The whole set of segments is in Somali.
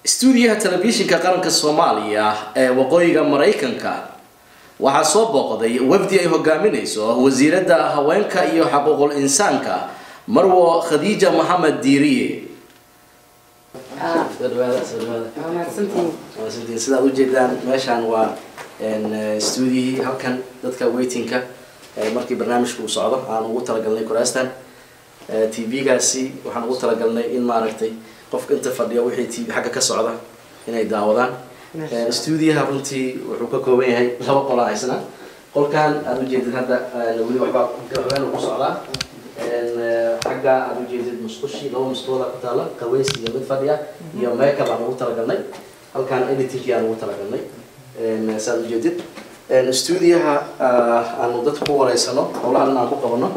stuudiyaha telefishinka qaranka soomaaliya ee waqooyiga maraykanka waxaa soo booqday wafdi ay hogaaminayso wasiiradda haweenka iyo xaquuqul insaanka marwo khadiija maxamed diiriye sidaad ujeedaan meeshaan waa stuudiyihii halkan dadka waitingka markii barnaamijka uu socdo aan ugu talagalnay kuraastan t v-gaasi waxaan ugu talagalnay in maaragtay qofka inta fadhiya wixii t v xagga ka socda inay daawadaan stuudiyaha runtii wuxuu ka kooban yahay laba qolaa haysna qolkan aada ujeedid hadda weli waxbaa waxbaan ku socdaa xagga aada ujeedid musqushi laba musqooda ku taala qaweys iyo mid fadhiya iyo makeup aan ugu talagalnay halkan editingkii aan ugu talagalnay saad ujeedid stuudiyaha aanu dadka ku wareysano howlaha dhan aan ku qabano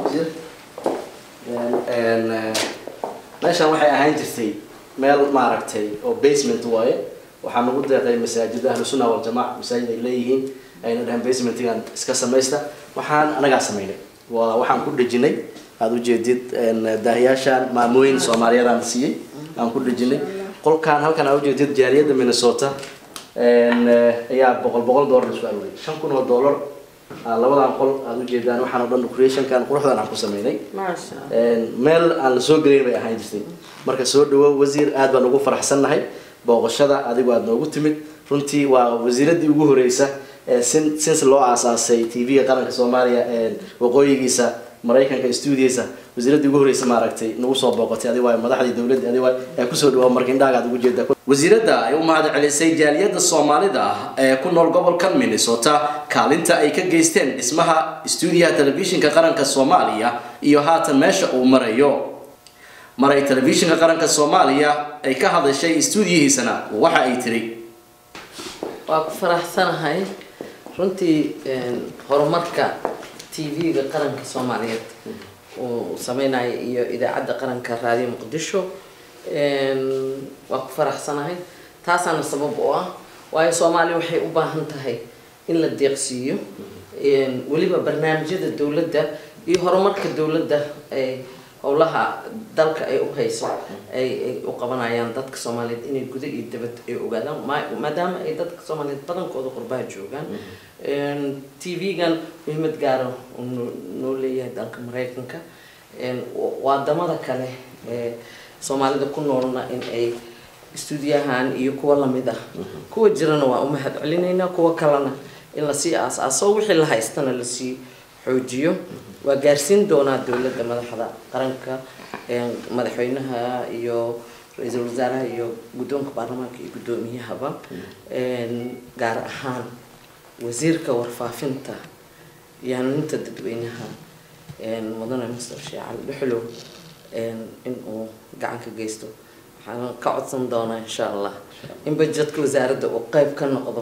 meeshaan waxay ahaan jirtay meel maaragtay oo basement waaye waxaa nagu deeqay masaajida ahlu sunna waljamac masaajid ay leeyihiin ayna dhahan basementigan iska samaysta waxaan anagaa samaynay waa waxaan ku dhejinay aada ujeedid daahiyaashaan maamooyin soomaaliyeedaan siiyey aan ku dhejinay qolkaan halkan aad ujeedid jaaliyadda minnesota ayaa boqol boqol dollar isku aruuriyay shan kun oo dollar labadan qol aada ujeedaan waxaan oo dhan creationkan quruxdan aan ku sameynay meel aan la soo gelayn bay ahaan jirtay marka soo dhawow wasiir aad baan ugu faraxsannahay booqashada adigu aada noogu timid runtii waa wasiiradii ugu horeysa sin since loo aasaasay t v-ga qaranka soomaaliya waqooyigiisa maraykanka stuudiyiisa wasiiradii ugu horeysa maaragtay nagu soo booqatay adi waay madaxdii dowladda adi waay ee kusoo dhawaab marka indhaaga aad ugu jeeda wasiiradda ay u mahad celisay jaaliyadda soomaalida ah ee ku nool gobolkan minnesota kaalinta ay ka geysteen dhismaha stuudiyaha telefishinka qaranka soomaaliya iyo haatan meesha uu marayo maray telefishinka qaranka soomaaliya ay ka hadashay stuudiyihiisana waxa ay tiri waa ku faraxsanahay runtii horumarka t v-ga qaranka soomaaliyeed uu sameynaya iyo idaacadda qaranka raadiyo muqdisho waa ku faraxsanahay taasaana sabab u ah waayo soomaaliya waxay u baahan tahay in la deeqsiiyo weliba barnaamijyada dowladda iyo horumarka dowladda ay howlaha dalka ay u hayso ay ay u qabanayaan dadka soomaaliyeed inay guda iyo dabad ay ogaadaan maadaama ay dadka soomaaliyeed badankooda qurbaha joogaan t v-gan muhiimad gaara noo leeyahay dalka maraykanka waadamada kale ee soomaalida ku noolna in ay stuudiyahan iyo kuwa lamid ah kuwa jirana waa u mahad celinaynaa kuwa kalena in lasii aas-aaso wixii la haystana lasii xoojiyo waa gaarsiin doonaa dowladda madaxda qaranka madaxweynaha iyo ra-iisul wasaaraha iyo guddoonka baarlamaanka iyo guddoomiyahaba gaar ahaan wasiirka warfaafinta iyo hanuuninta dadweynaha mudane master sheekh cali dhuxlow in uu gacan ka geysto waxaan ka codsan doonaa insha allah in bajedka wasaaradda uu qeyb ka noqdo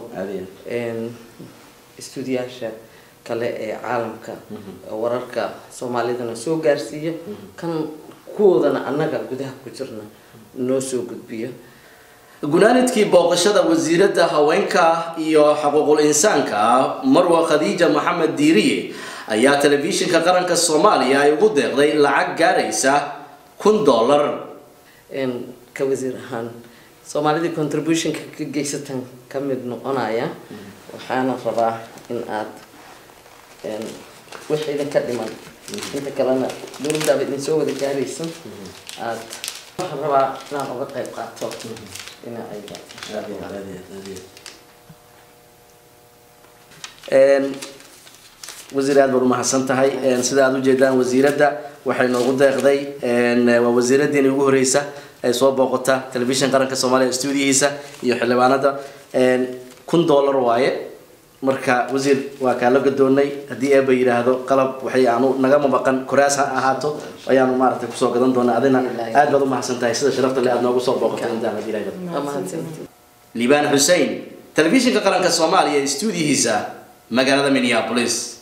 stuudiyaasha kale ee caalamka wararka soomaalidana soo gaarsiiya kan kuwoodana annaga gudaha ku jirna noo soo gudbiyo gunaanidkii booqashada wasiiradda haweenka iyo xaquuqul insaanka marwa khadiija maxamed diiriye ayaa telefishinka qaranka soomaaliya ay ugu deeqday lacag gaaraysa kun dollar ka wasiir ahaan soomaalidii contributionka ka geysatan ka mid noqonaya waxaana rabaa in aad wix idinka dhiman inta kalena dowladdaaba idin soo wada gaaraysa aad waxaan rabaa inaan uga qayb qaato ina ay wasiir aad baad umahadsan tahay sida aad ujeedaan wasiiradda waxay noogu deeqday waa wasiiradiina ugu horeysa ay soo booqota telefishin qaranka soomaaliya stuudiyihiisa iyo xildhibaanada kun dollar waaye marka wasiir waa kaala gadoonay haddii eeba yidhaahdo qalab waxay aanu nagama maqan koraas ha ahaato ayaanu maaragtay kusoo gadan doonaa adina aad baad umahadsan tahay sida sharafta le aad noogu soo booqotay intaan haddii ilahay liibaan xussein telefishinka qaranka soomaaliya stuudiyihiisa magaalada minneapolis